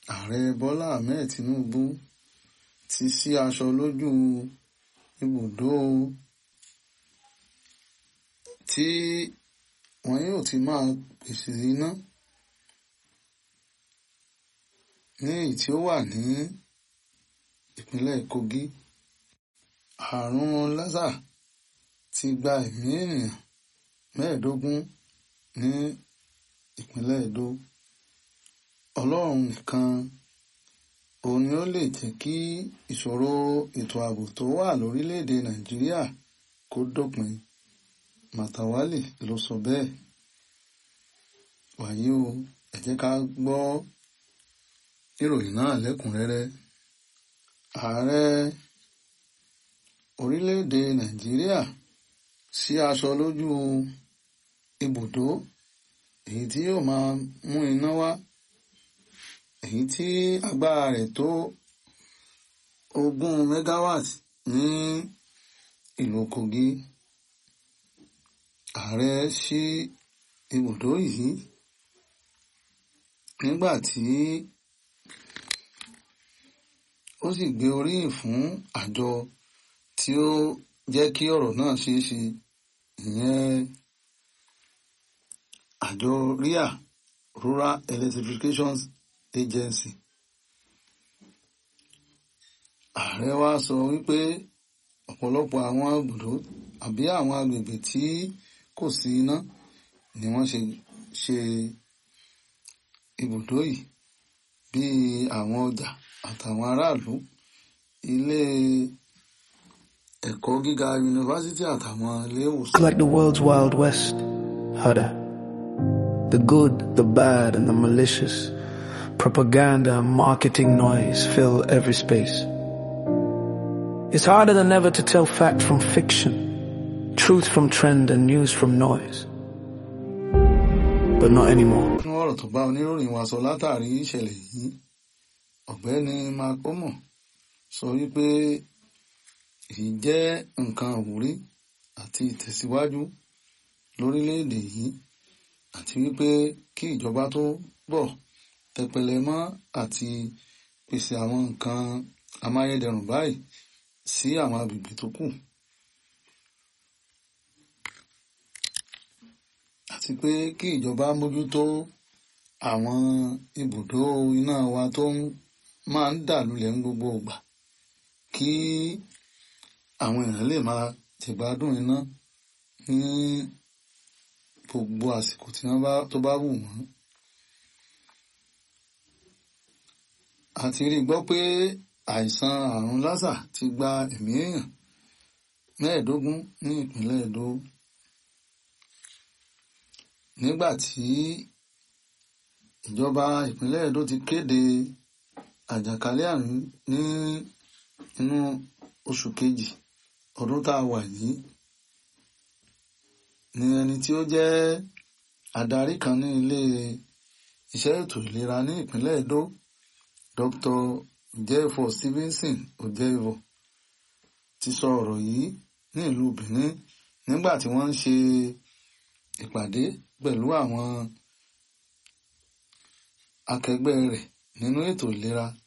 ààrẹ bọ́lá ahmed tinubu ti ṣí aṣọ lójú ibùdó tí wọn yóò ti máa pèsè iná ní èyí tí ó wà ní ìpínlẹ̀ kogi àrùn lásà ti gba ẹ̀mí ènìyàn mẹ́ẹ̀ẹ́dógún ní ìpínlẹ̀ edo ọlọ́run nìkan òun ni ó lè jẹ́ kí ìṣòro ètò ààbò tó wà lórílẹ̀‐èdè nàìjíríà kó dópin màtàwálì ló sọ bẹ́ẹ̀ wàyí o ẹ jẹ́ ká gbọ́ ìròyìn náà lẹ́kùnrẹ́rẹ́ ààrẹ orílẹ̀‐èdè nàìjíríà ṣí aṣọ lójú ibùdó èyí tí yóò máa mú iná wá èyí tí agbára rẹ̀ tó ogún megawatt ní ìlú kogi ààrẹ ṣí ibùdó yìí nígbà tí ó sì gbé oríyìn fún àjọ tí ó jẹ́ kí ọ̀rọ̀ náà ṣeé ṣe ìyẹn àjọ ria rural electrification agency ààrẹ wa sọ wípé ọ̀pọ̀lọpọ̀ àwọn ibùdó àbí àwọn agbègbè tí kò sí iná ni wọ́n ṣe ṣe ibùdó yìí bíi àwọn ọjà àtàwọn aráàlú ilé ẹ̀kọ́ gíga yunifásítì àtàwọn ilé ìwòsàn. It's like the world's Wild West. Huda. The good, the bad, and the malicious. Propaganda and marketing noise fill every space. It's harder than ever to tell fact from fiction, truth from trend, and news from noise. But not anymore. nínú ọ̀rọ̀ tó bá oníròyìn wa sọ látàrí ìṣẹ̀lẹ̀ yìí ọ̀gbẹ́ni makomo sọ wípé èyí jẹ́ nǹkan àwúrí àti ìtẹ̀síwájú lórílẹ̀‐èdè yìí àti wípé kí ìjọba tó bọ̀ tẹpẹlẹ mọ́ àti pèsè àwọn nǹkan amáyédẹrùn báyìí sí àwọn agbègbè tó kù àti pé kí ìjọba mójútó àwọn ibùdó iná wa tó ń máa ń dà lulẹ̀ ní gbogbo ìgbà kí àwọn èèyàn lè máa jẹ̀gbádùn iná ní gbogbo àsìkò tí wọ́n bá tó bá wù wọ́n. a ti rí i gbọ́ pé àìsàn àrùn lásà ti gba ẹ̀mí èèyàn mẹ́ẹ̀ẹ́dógún ní ìpínlẹ̀ Edo nígbà tí ìjọba ìpínlẹ̀ Edo ti kéde àjàkálẹ̀ àrùn ní inú oṣù kejì ọdún tá a wà yìí ni ẹni tí ó jẹ́ adarí kan ní ilé iṣẹ́ ètò ìlera ní ìpínlẹ̀ Edo Dr. Ojefo Stevenson Ojevo ti sọ ọ̀rọ̀ yìí ní ìlú Benin nígbà tí wọ́n ń ṣe ìpàdé pẹ̀lú àwọn akẹgbẹ́ rẹ̀ nínú ètò ìlera